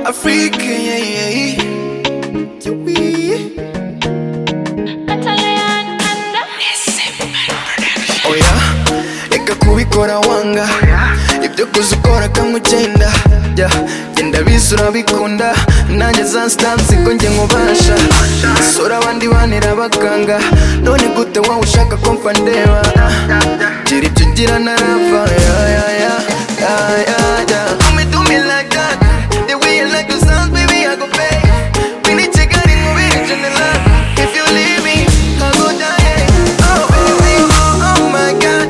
Afrique, yeah, yeah, yeah. Yubi. oya reka kubikora wanga ibyo kuza ukora kamwe ugenda jya genda biza urabikunda nanjye za sitansi ko njye nkubasha sura abandi banira abaganga none gute wowe ushaka ko mfa ndeba gira ibyo ugira narava ya ya ya ya ya ya Do me, do me like that The way you like the sounds, baby, I go pay We need to get in, we need to love If you leave me, I go die yeah. Oh, baby, oh, oh my God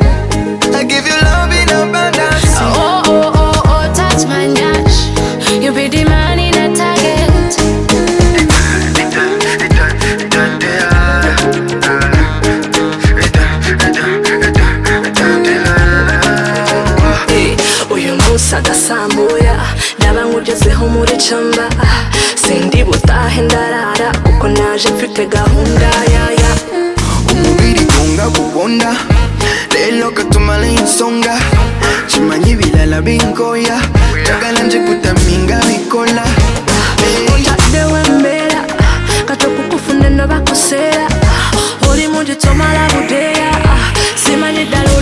I give you love in abundance Oh, oh, oh, oh, touch my dash. You be the man in a target. Eh, uyu munsi agasambuya ndaba nkugezeho muri camba Ah, sindi butahe ndarara kuko naje mfite gahunda yaya umubiri gungagubona lelo katumala insonga chimanyi bilala binkoya njagala nje kutaminga bikola Hey. utadde wembera kato kukufunde nobakosera oli mu gitomala budeya simanyi ddala